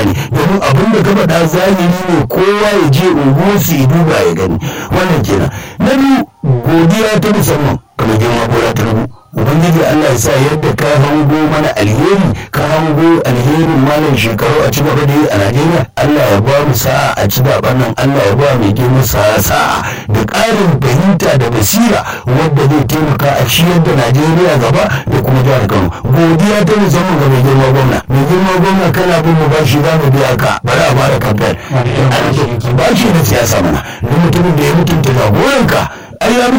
gane domin abin da ka faɗa zahiri ne kowa ya je unguwarsu ya duba ya gani wannan kenan na biyu godiya ta musamman kamar girma bola ta rubu ubangiji allah ya sa yadda ka hango mana alheri ka hango alherin malam shekaru a ci gaba da yi a najeriya allah ya ba mu sa'a a ci zaben nan allah ya ba mai girma sa'a sa'a da ƙarin fahimta da basira wadda zai taimaka a ciyar da najeriya gaba da kuma jihar kano godiya ta musamman ga mai girma gwamna mai girma gwamna kana bin mu bashi za mu biya ka bari a bada kamfen bashi na siyasa mana duk mutumin da ya mutunta jagoranka ai ya